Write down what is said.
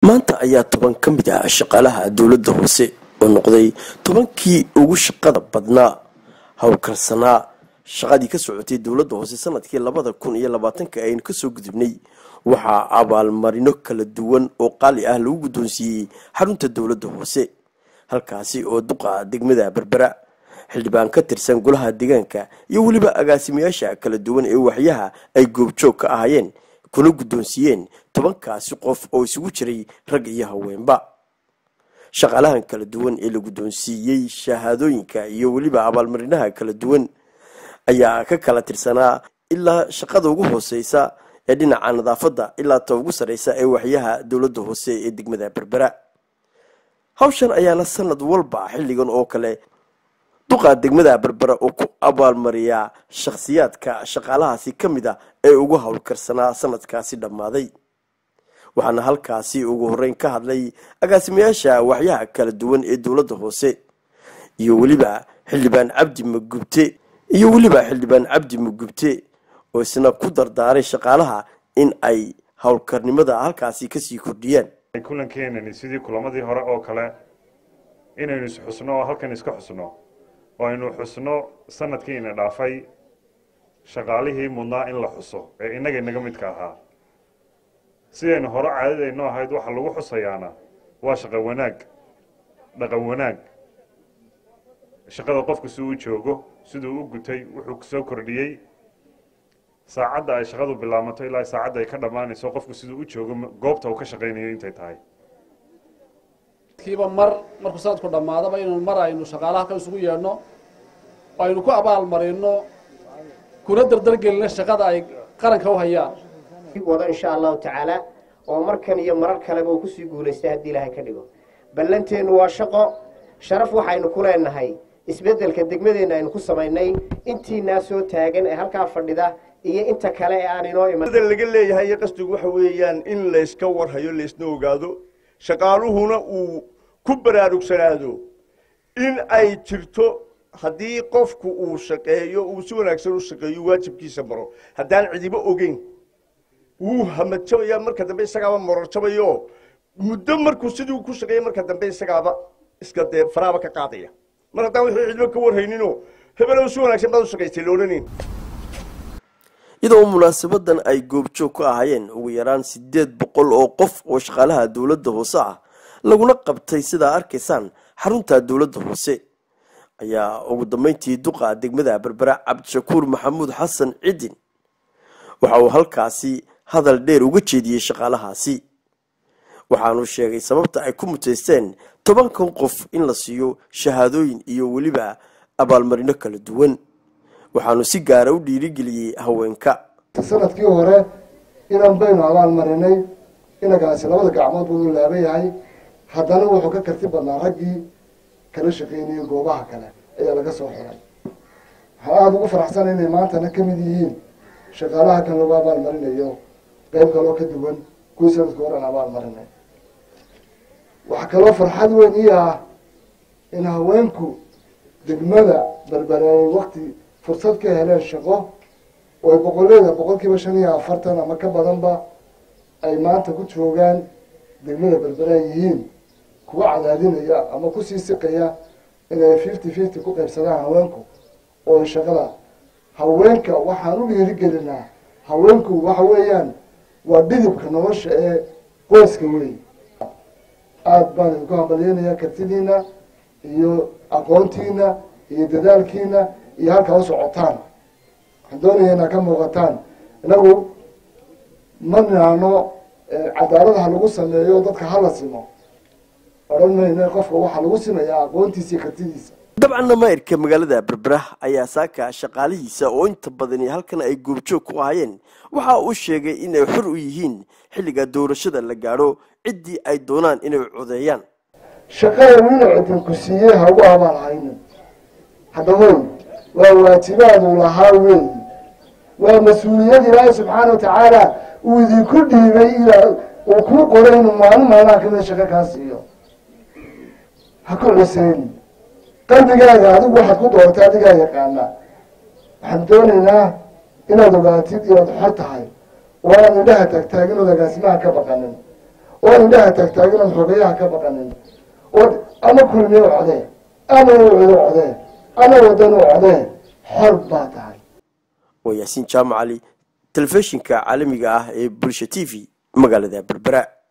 maanta ayaa toban ka mid ah shaqaalaha dowladda hoose oo noqday tobankii ugu shaqada badnaa howlkarsanaa shaqadii ka socotay dowladda hoose sanadkii labada kun iyo labaatanka aynu kasoo gudubnay waxaa abaalmarino kala duwan oo qaali ah lagu guddoonsiiyey xarunta dowladda hoose halkaasi oo duqa degmada berbera xildhibaan ka tirsan golaha deegaanka iyo weliba agaasimayaasha kala duwan ee waxyaha ay goobjoog ka ahaayeen kuna guddoonsiiyeen tobankaasi qof oo isugu jiray rag iyo haweenba shaqaalahan kala duwan ee la guddoonsiiyey shahaadooyinka iyo weliba abaalmarinaha kala duwan ayaa ka kala tirsanaa ilaa shaqada ugu hooseysa ee dhinaca nadaafadda ilaa ta ugu sarreysa ee waxyaha dowladda hoose ee degmada berbera hawshan ayaana sanad walba xilligan oo kale duqa degmada berbera oo ku abaalmariyaa shakhsiyaadka shaqaalahaasi ka mid a ee ugu howlkarsanaa sanadkaasi dhammaaday waxaana halkaasi ugu horeyn ka hadlay agaasimayaasha waxyaha kala duwan ee dowladda hoose iyo weliba xildhibaan cabdi magubte iyo weliba xildhibaan cabdi mugubte oo isna ku dardaaray shaqaalaha in ay howlkarnimada halkaasi kasii kordhiyaan kulankeenani sidii kulamadii hore oo kale inaynu isxusno oo halkan iska xusno oo aynu xusno sanadkiina dhaafay shaqaalihii mudnaa in la xuso ee innaga inaga midka ahaa sidaynu hore caadadayno ahayd waxa lagu xusayaana waa shaqo wanaag dhaqan wanaag shaqada qofku si uu joogo siduu u gutay wuxuu soo kordhiyey saacadda ay shaqadu bilaamato ilaa saacadda ay ka dhammaanayso qofku siduu u joogo goobta uu ka shaqaynayo intay tahay kiiba mar markuu sanadku dhammaadaba inuu mar aynu shaqaalaha ka isugu yeedhno aynu ku abaal marino kuna dardargelino shaqada ay qaranka u hayaan wado insha allahu tacaala oo markan iyo marar kaleba uu kusii guulaystay haddii ilaahay ka dhigo ballanteennu waa shaqo sharaf waxaynu ku leenahay isbeddelka degmadeenna aynu ku samaynay intiinaa soo taagan ee halkaa fadhida iyo inta kale ee aan inoo iman laga leeyahay iyo qasdigu waxa weeyaan in layska warhayo laysna ogaado shaqaaluhuna uu ku baraarugsanaado in ay jirto haddii qofku uu shaqeeyo uu si wanaagsan u shaqeeyo waajibkiisa maro haddaan cidibo ogeyn wuu hamadjabaya marka dambe isagaaba mororjabayo muddo markuu sidii ku shaqeeya marka dambe isagaaba iska dee faraaba ka qaadaya mar haddaan wixii cidibo ka warhaynino hebelow si wanaagsan baad u shaqaystay loodhanin iyadoo munaasabadan ay goobjoog ka ahaayeen ugu yaraan siddeed boqol oo qof oo shaqaalaha dowladda hoose ah laguna qabtay sidaa arkaysaan xarunta dowladda hoose ayaa ugu dambeyntii duqa degmada berbera cabdishakuur maxamuud xasan cidin waxa uu halkaasi hadal dheer uga jeediyey shaqaalahaasi waxaanu sheegay sababta ay ku muteysteen tobankan qof in la siiyo shahaadooyin iyo weliba abaalmarino kala duwan waxaanu si gaara u dhiirigeliyey haweenka sanadkii hore inan baynu abaal marinay inagaasi labada gacmood buu u laaban yahay haddana wuxuu ka karti badnaa raggii kala shaqaynayay goobaha kale ayaa laga soo xiray waxaan aada ugu faraxsana inay maantana ka mid yihiin shaqaalaha kan lagu abaal marinayo qayb kaloo ka duwan kuwii sanadka horean abaal marinay waxaa kaloo farxad weyn ii ah in haweenku degmada berbereeyay wakti fursad ka heleen shaqo oo ay boqoleeda boqol kiiba shan iyo afartan ama ka badanba ay maanta ku joogaan degmada berbera yihiin kuwa cadaadinaya ama kusii siqaya inay fifty fifty ku qaybsadaan haweenku oo ay shaqada haweenka waxaan u dhiirigelinaa haweenku waxa weeyaan waa dhidibka nolosha ee qoyska wey aada baan idinku hambalyeynaya kartidiina iyo aqoontiina iyo dadaalkiina iyo halkaa u socotaan waxaan doonaya inaad ka muuqataan inagu ma nihano cadaalad ha lagu sameeyo dadka hala simo odhan mayno qofka waxaa lagu simayaa aqoontiisa iyo kartidiisa dabcanna mayrka magaalada berbera ayaa saaka shaqaalihiisa oo inta badani halkan ay goobjoog ku ahaayeen waxa uu sheegay inay xor u yihiin xilliga doorashada la gaadho ciddii ay doonaan inay codeeyaan shaqada wiina cidinku siiyey ha ugu abaal haynin haddahoy waa waajibaadu lahaa weeyi waa mas-uuliyad ilaahay subxaana wa tacaala uu idinku dhiibay ilaa uu kuu qoray inuu maalin maalmaha kamida shaqo kaa siiyo ha ku cuseyni qalbigaaga adigu waxaad ku doortay adigaa yaqaana waxaan doonaynaa inaad ogaatid inaad xor tahay oo aad indhaha taagtaagin ood agaasimaha ka baqanin oo indhaha taagtaaginaad xogayaha ka baqanin oo ama kulmiye u codee ama wucudu codee ama wadan u codee xor baa tahay waa yaasiin jaamac cali telefishinka caalamiga ah ee bulsha t v magaalada berbera